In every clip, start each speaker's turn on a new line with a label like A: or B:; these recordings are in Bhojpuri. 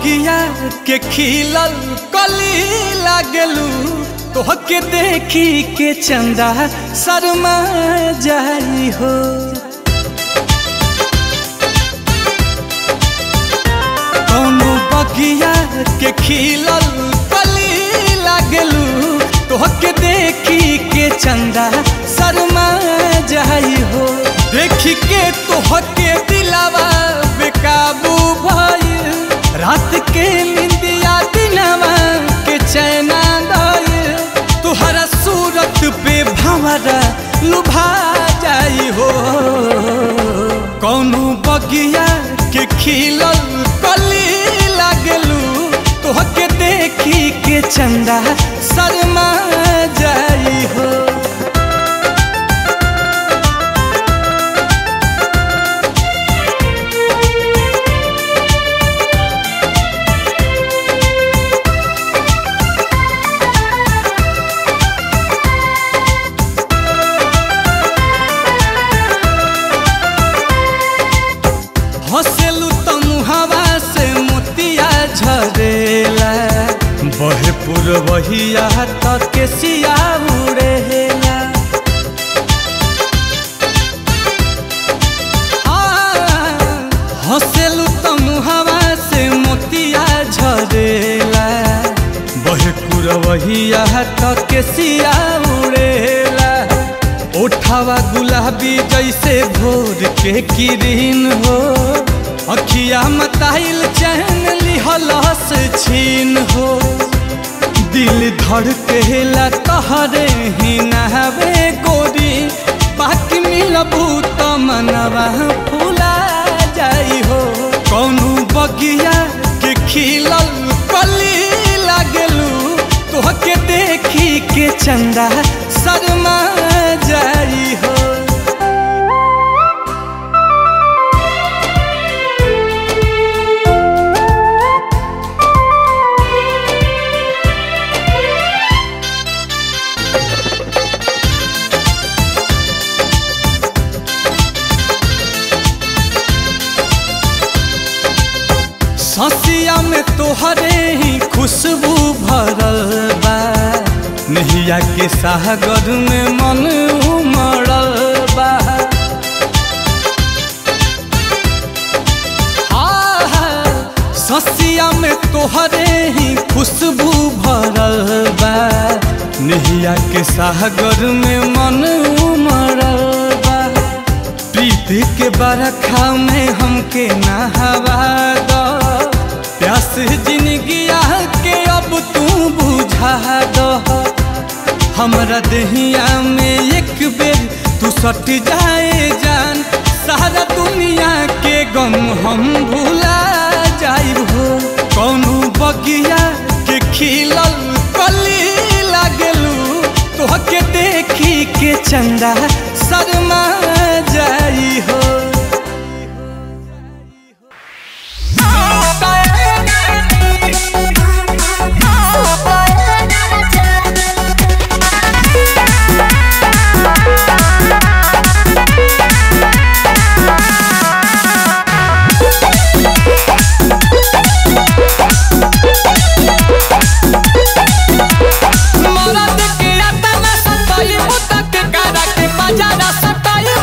A: बगिया के खिलल कली लागलू तोहके देखी के चंदा शर्मा जाई हो कौनो बगिया के खिलल कली लागलू तोहके देखी के चंदा शर्मा जाई हो देखी के तोहके दिलावा बेकाबू भइल रात के निंदिया दिनवा के चैना गइल तुहरा सूरत पे भंवरा लुभा जाई हो कौनो बगिया के खिलल कली लागलू तोहके देखी के चंदा शर्मा जाई हो हंसेलू त मुहावा से मोतिया झरेला बहे पुरवहिया त केसिया उड़ेला आ, हंसेलू त मुहावा से मोतिया झरेला बहे पुरवहिया त केसिया उड़ेला ओठावा गुलाबी जैसे भोर के किरीन हो अखिया मताइल चैन लिहलस छीन हो दिल धड़केला तहरे ही नहवे गोरी बाकी मिलबू त मनवा फूला जाई हो कौनो बगिया के खिलल कली लागलू तोहके देखी के चंदा शर्मा जाई हो ससिया में तोहरे ही खुशबू भरल बा नहिया के सागर में मन उमड़ल बा आहा, ससिया में तोहरे ही खुशबू भरल बा नहिया के सागर में मन उमड़ल बा प्रीत के बरखा में हमके नहवा दो प्यास जिंदगिया के अब तू बुझा दो हमरा दहिया में एक बेर तू सट जाए जान सारा दुनिया के गम हम भूला जाइब हो कौनो बगिया के खिलल कली लागलू तोहके देखी के चंदा शर्मा जाई हो मरद के अतना सताई मुतक करा के बजारा सताई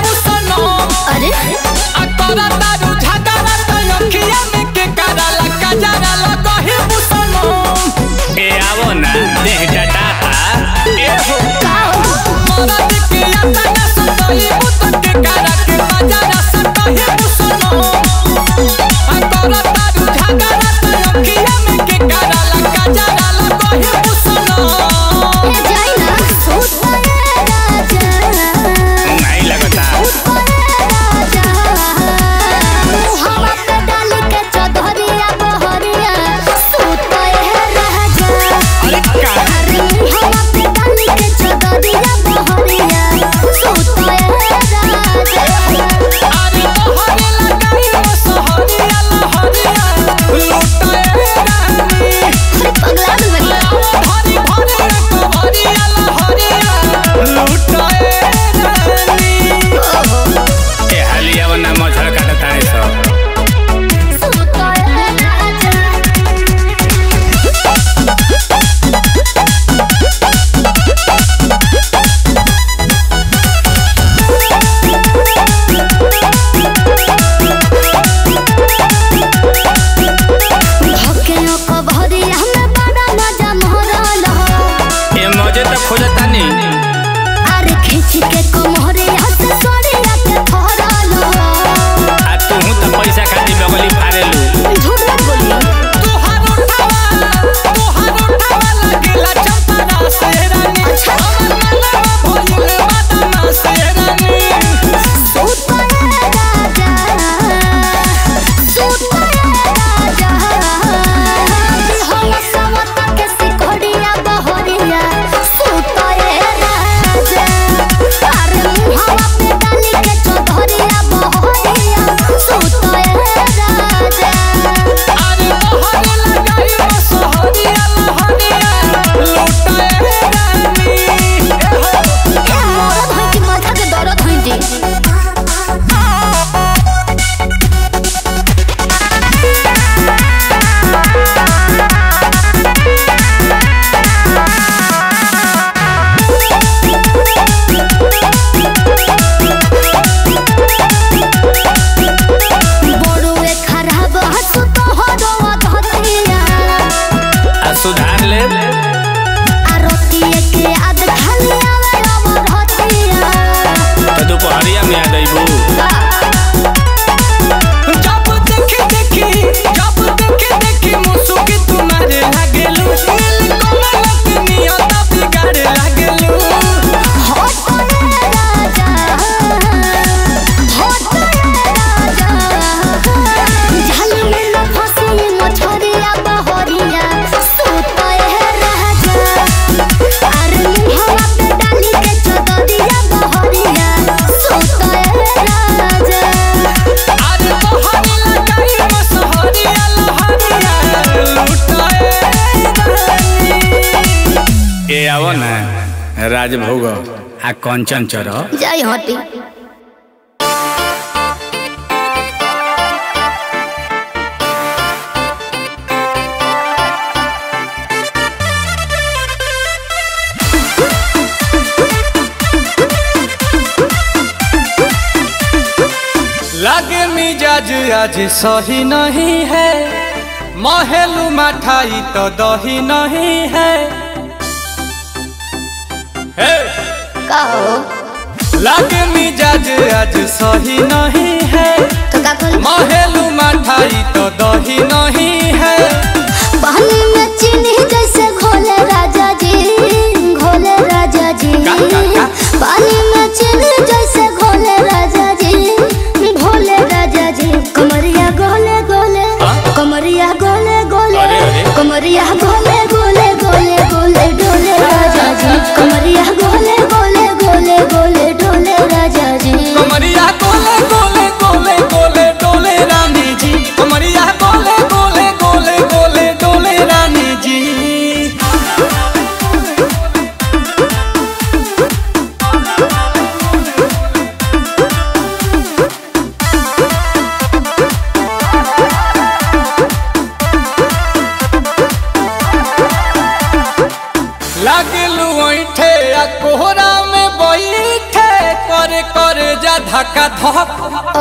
B: राजभोग आ कंचन चर
C: जाई हटी
A: लागे मिजाज आज सही नहीं है महलू मठाई तो दही नहीं है हे!
C: कहो
A: लागे मिजाज आज सही नहीं है
C: तो का कल
A: महलू मठाई तो दही नहीं है
C: पानी में चीनी जैसे घोले राजा जी घोले राजा जी
A: का, का, का?
C: पानी में चीनी जैसे घोले राजा जी घोले राजा जी कमरिया गोले गोले
A: हाँ?
C: कमरिया गोले गोले
A: अरे, अरे।
C: कमरिया गोले गोले गोले गोले डोले राजा जी कमरिया गोले गोले गोले गोले डोले राजा जी
A: कमरिया गोले गोले गोले गोले डोले रानी जी कमरिया गोले गोले गोले गोले डोले रानी जी लागलू ऐठे आ कोहरा में बैठे करे करे जा धक्का धक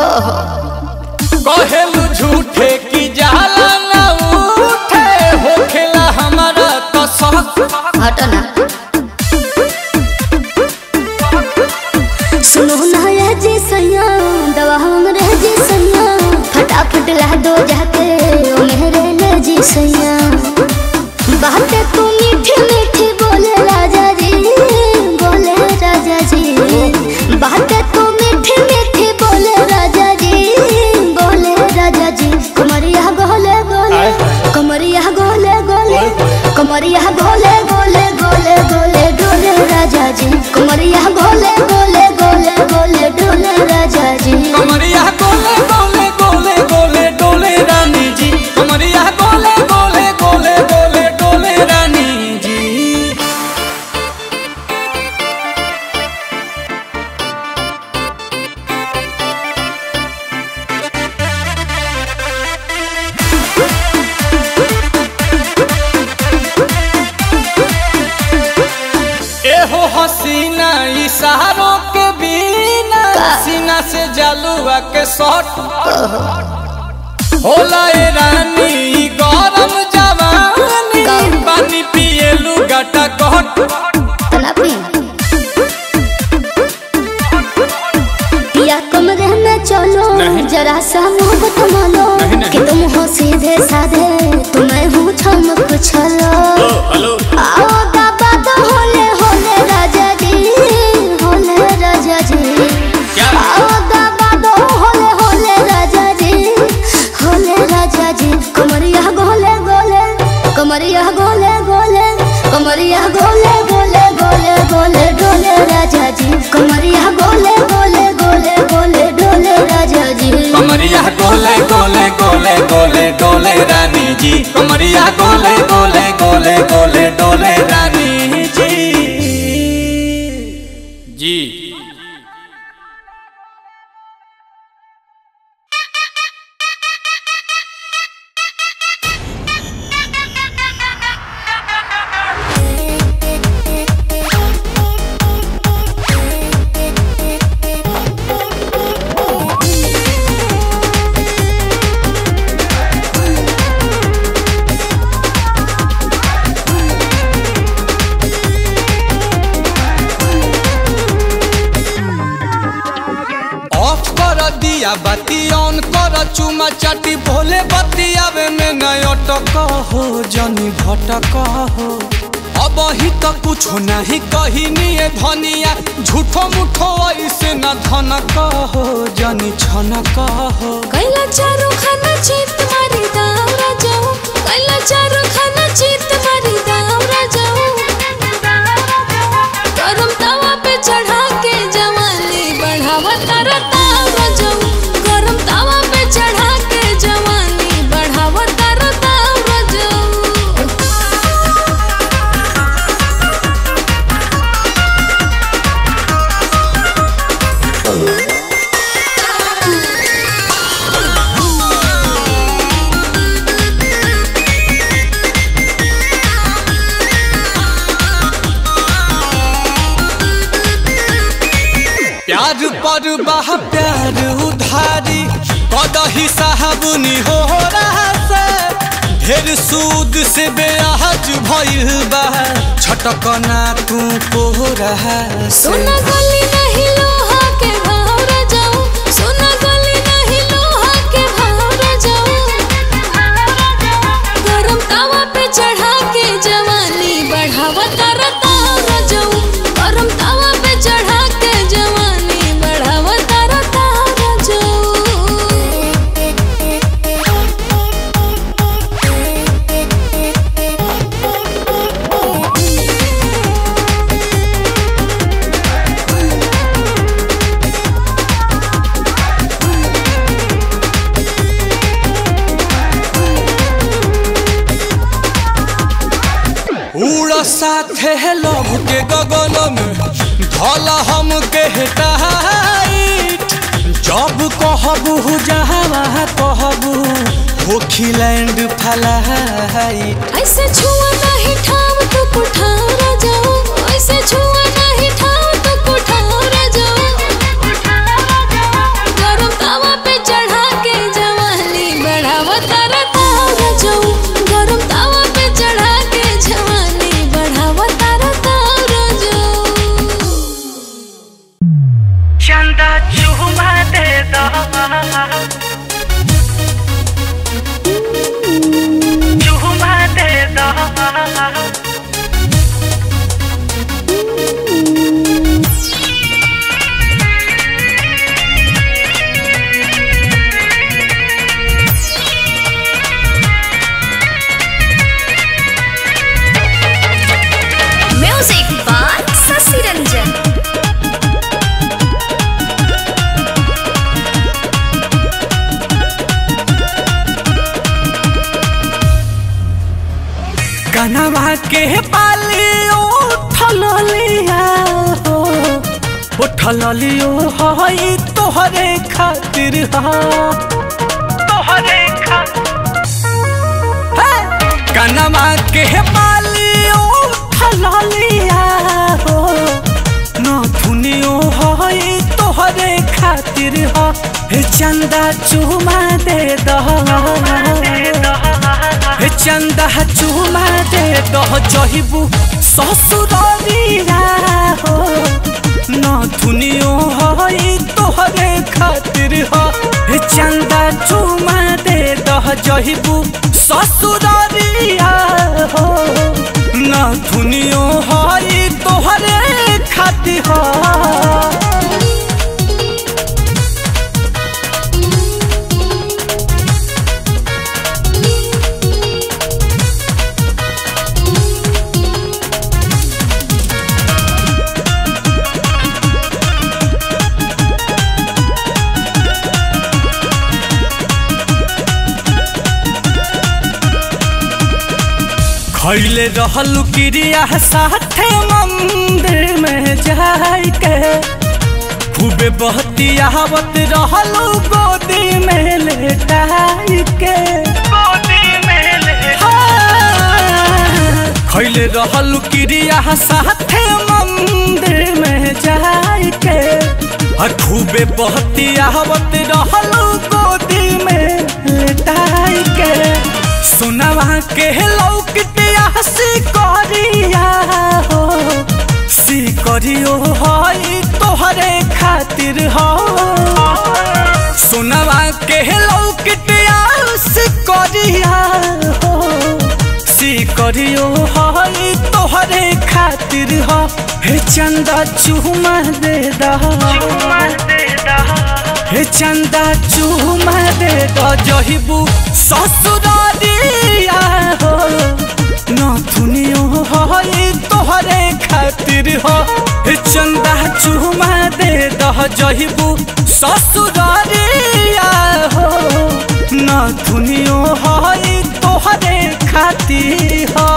A: कहेलू झूठे की जाला ना उठे होखेला हमारा तो शक
C: हटो ना सुनो ना ये जी सैया दवा हमरे जी सैया फटाफट ला दो जाके ओ मेरे ले जी सैया बातें तू मीठी मीठी बोले राजा जी बोले राजा जी बातें तू मीठी मीठी बोले राजा जी बोले राजा जी कमरिया गोले गोले कमरिया गोले गोले कमरिया गोले गोले गोले गोले डोले राजा जी कमरिया गोले गोले गोले गोले डोले राजा जी
A: कमरिया गोले गोले गोले गोले डोले रानी जी कमरिया गोले गोले गोले गोले डोले रानी जी एहो हसीना इशारों के बिना सीना से जलुआ के शॉट होला ए रानी ई गरम जवानी पानी पिए लुगाटा गट
C: तना पी या कमरे में चलो
A: नहीं।
C: जरा सा मोहब्बत मानो
A: नहीं, नहीं।
C: कि तुम हो सीधे साधे तुम्हें हूँ छमक छलो
A: हेलो
C: आओ बाबा तो होले होले राजा जी होले राजा जी
A: क्या?
C: आओ बाबा तो होले होले राजा जी होले राजा जी कमरिया गोले गोले कमरिया गोले गोले कमरिया गोले गोले गोले गोले डोले राजा जी कमरिया गोले गोले गोले गोले डोले राजा जी
A: कमरिया गोले गोले गोले गोले डोले रानी जी कमरिया गोले गोले गोले गोले डोले रानी जी जी ऑफ कर दिया बाती ऑन कर चुमा चाटी भोले बतियावे में नय अटक हो जनी भटक हो अब ही तो कुछ नहीं कही निये धनिया झूठो मुठो ऐसे न धनक हो जनी छनक हो
D: कैला चारू खाना चित मारी दावरा जाऊ कैला चारू खाना चित मारी दावरा जाऊ गरम तवा पे चढ़ा के जवानी बढ़ावा तारा तावरा जाऊ गरम तवा पे चढ़ा के जवानी बढ़ावा तारा तावरा जाऊ
A: बा प्यार उधारी कदही साहबुनी हो रहा से ढेर सूद से बेआज भइल बा छटकना तू को रहा से
D: सोना गली नहीं लोहा के भाव जाऊं सोना गली नहीं लोहा के भाव जाऊं गरम तावा पे चढ़ा के जवानी बढ़ावा तरता जाऊं गरम तावा पे चढ़ा के जवानी बढ़ावा तरता
A: उड़ साथे लव के गगन में धला हम के टाइट जब कहबू जहाँ कहबू होखीलैंड फलाइट
D: ऐसे छुआ नहीं ठाव तो कुठारा जाओ ऐसे छुआ नहीं ठाव तो कुठारा जाओ गरम तावा पे चढ़ा के जवानी बढ़ावा तारा तारा जाओ गरम तावा पे चढ़ा के जवानी बढ़ावा तारा तारा जाओ
E: चंदा चुमा दे दो चुमा दे दो
C: म्यूजिक बाय शशि रंजन
A: कनवा के पाली उठल लिया हो उठल लियो हई तोहरे खातिर हा
E: तोहरे खा
A: कनवा के पाली उठल लिया हो नथुनियो हई तोहरे खातिर हा हे चंदा चुमा दे दह हे चंदा चुमा दे दह जहिबू ससुरिया हो नथुनियो हई तोहरे खातिर हा हे चंदा चुमा दे दह जहिबू ससुरिया हो नथुनियो हई तोहरे खातिर हा खैले रहलू क्रिया साथे मंदिर में जाय के खूबे बहतियावत रहलू गोदी में लेटाई के
E: गोदी में ले
A: खैले रहलू क्रिया साथे मंदिर में जाय के आ खूबे बहतियावत रहलू गोदी में लेटाई के सुनवा के लौकतिया सिकरिया हो सिकरियो हई तोहरे खातिर हो सुनवा के लौकतिया सिकरिया हो सिकरियो हई तोहरे खातिर हो हे चंदा चुमा दे दा
E: चुमा दे दो
A: हे चंदा चुमा दे दो जहिबू ससुरारिया हो नथुनियो हई तोहरे खातिर हो हे चंदा चुमा दे दो जहिबू ससुरारिया हो नथुनियो हई तोहरे खातिर हो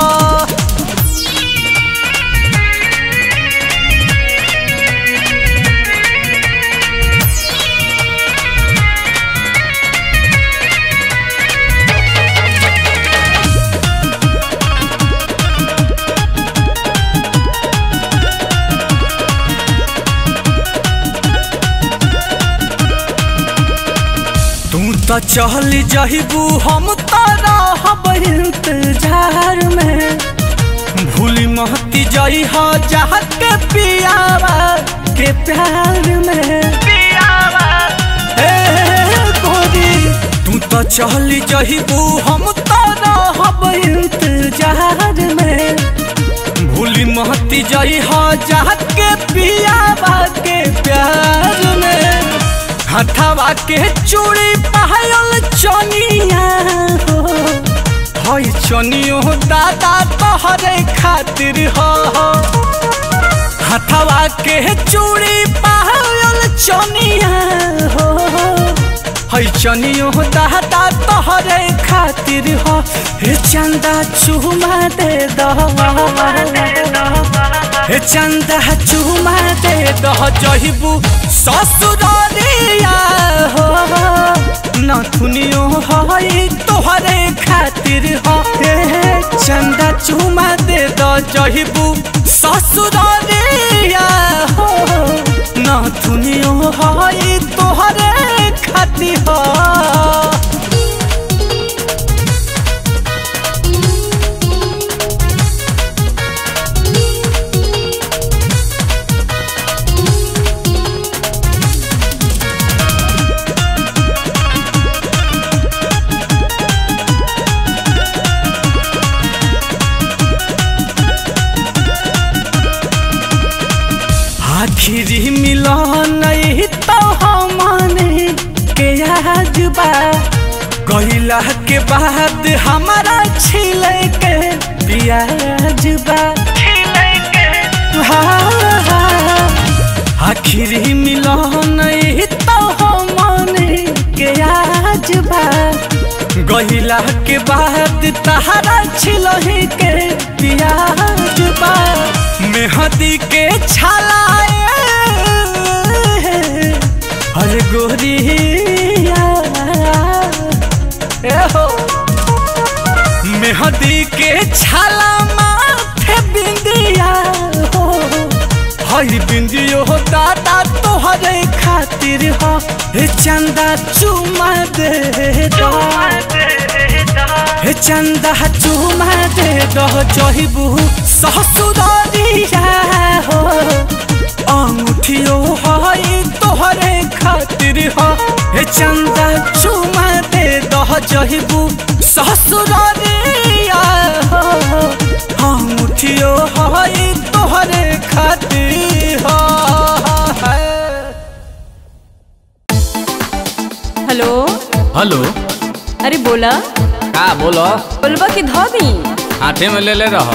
A: तो चल जहिबू हम तो रहब इंतजार में भूली महती जई हो जहत के पियावा के प्यार में
E: पियावा
A: ए गोरी तू तो चल जहिबू हम तो रहब इंतजार में भूली महती जई हो जहत के पियावा के प्यार में हथवा के चूड़ी पायल चनिया हो हई चनियो दादा तोहरे खातिर हो हथवा के चूड़ी पायल चनिया हो हई चनियो दादा तोहरे खातिर हो हे चंदा चुमा दे दो हे चंदा चुमा दे दह जहिबू ससुरिया हो नथुनियो हई तोहरे खातिर हो हे चंदा चुमा दे दह जहिबू ससुरिया हो नथुनियो हई तोहरे खातिर हो आखिरी मिलन तो हमने के आज बा कहिला के बाद हमारा छिले के पियाज बा
E: खिले के
A: हाँ, आखिरी मिलन तो हमने के आज बा गहिला के बाद तहरा छिलही के पियाज बा मेहदी के छलाए हर गोरिया ए हो मेहदी के छाला माथे बिंदिया हो हई बिंदियो हो दादा तोहरे खातिर हो हे चंदा चुमा दे दो हे चंदा चुमा दे दो जहिबू ससुरिया हो अंगूठियो हई तोहरे खातिर हो हे चंदा चुमा दे दो जहिबू ससुरिया हो अंगूठियो हई तोहरे खातिर हो
F: हेलो
B: हेलो
F: अरे बोला
B: का बोलो
F: बोलबा की धो दी
B: हाथे में ले ले रह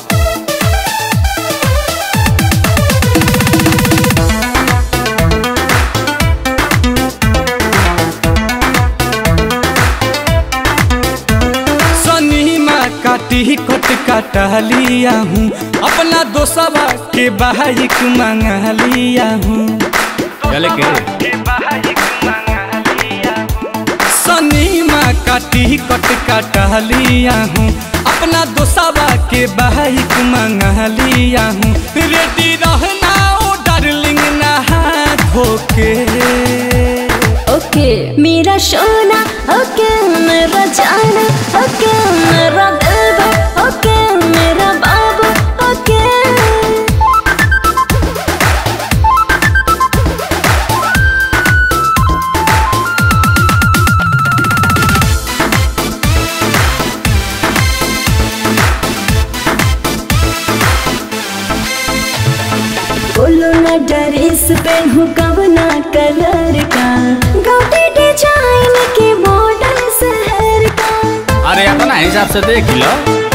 A: सनीमा काटी कट काटा लिया हूँ अपना दोस्तवा के बाइक मंगा लिया हूँ
B: चले के
E: के बाइक मंगा लिया
A: सनीमा काटी कट काटा लिया हूँ अपना दोस्तवा के बाइक मंगा लिया हूँ रेडी रहना ओ डार्लिंग नहा धोके
C: ओके मेरा सोना ओके मेरा जाना ओके मेरा दिलवा ओके मेरा बाबू ओके बोलो ना ड्रेस पहनू कवना कलर का गाउटी डिजाइन के मॉडल शहर का
B: अरे अपना हिसाब से देख लो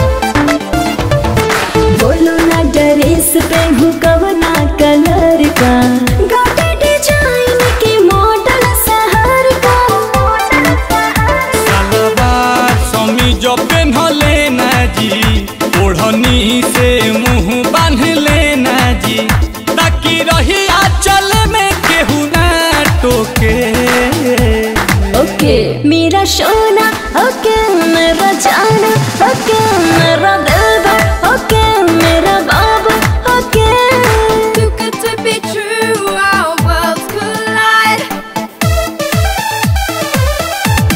C: बोलो ना ड्रेस पहनू कवना कलर का गाउटी डिजाइन के मॉडल शहर का
A: सलवार समीज पेन्हले ना जी ओढ़नी से मुंह बांध लेना जी ताकि रही आंचल में केहू ना टोके
C: ओके मेरा सोना ओके मेरा जाना ओके मेरा दिलवा ओके मेरा बाबू ओके
D: Too good to be true, our worlds collide.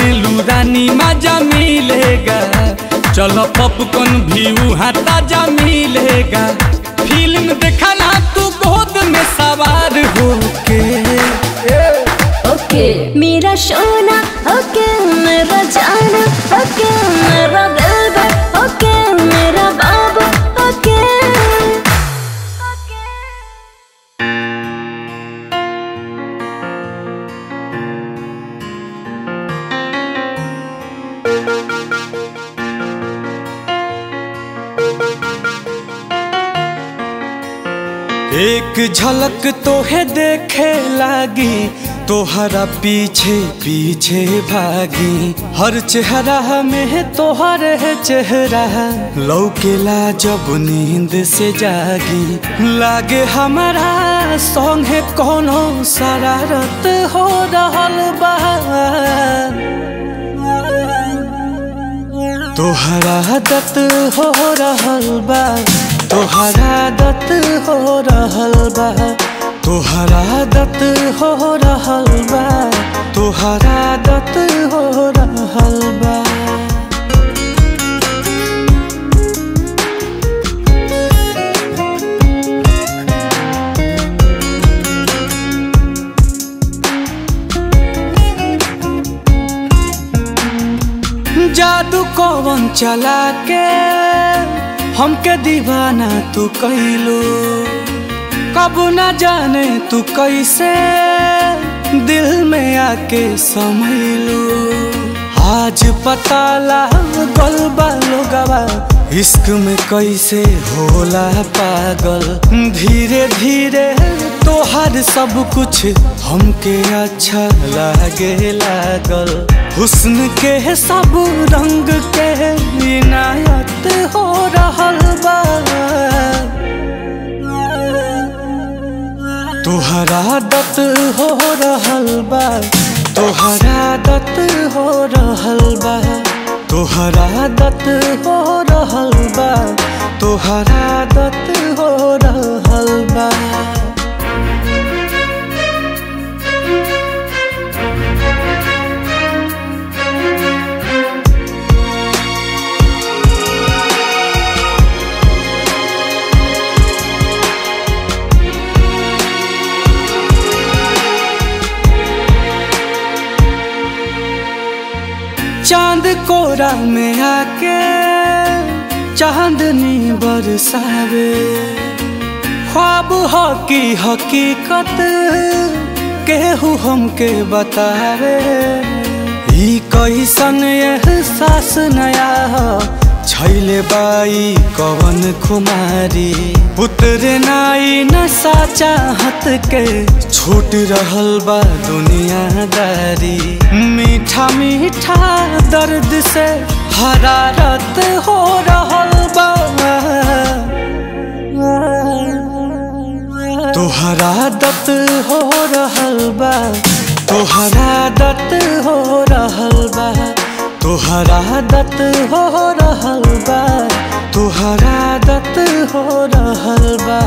A: कहेलू रानी मजा मिलेगा चलो पॉपकॉर्न भी वहाँ ताजा मिलेगा फिल्म देखना तू गोद में सवार होके
C: ओके मेरा सोना ओके मेरा जाना ओके मेरा दिलबर ओके मेरा बाबू ओके
A: एक झलक तो है देखे लागी तोहरा पीछे पीछे भागी हर चेहरा में है तोहर है चेहरा लौकेला जब नींद से जागी लागे हमारा सॉन्ग है कोनो शरारत हो रहल बा तोहरा दत हो रहल बा तोहरा दत हो रहल बा तोहरा दत हो रहल बा तोहरा दत हो रहल बा जादू कौन चला के हमके दीवाना तू कैलू कब न जाने तू कैसे दिल में आके समैलू आज पता लागल बा लोगवा इश्क में कैसे होला पागल धीरे धीरे तोहर सब कुछ हमके अच्छा लागे लागल हुस्न के सब रंग के इनायत हो रहल बा तोहरा दत हो रहल बा तोहरा दत हो रहल बा तोहरा दत हो रहल बा तोहरा दत हो रहल बा चांद कोरा में आके चांदनी बरसावे ख्वाब हो की हकीकत केहू हमके बतावे ई कैसन एहसास नया हो छैले बाई कवन खुमारी उतरे नाई नशा चाहत के छूट रहल बा दुनियादारी मीठा मीठा दर्द से हरारत हो रहल बा तोहरा दत हो रहल बा तोहरा दत हो रहल बा तोहरा दत हो रहल बा तोहरा दत हो रहल बा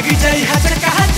A: लगी जाई हजर कहा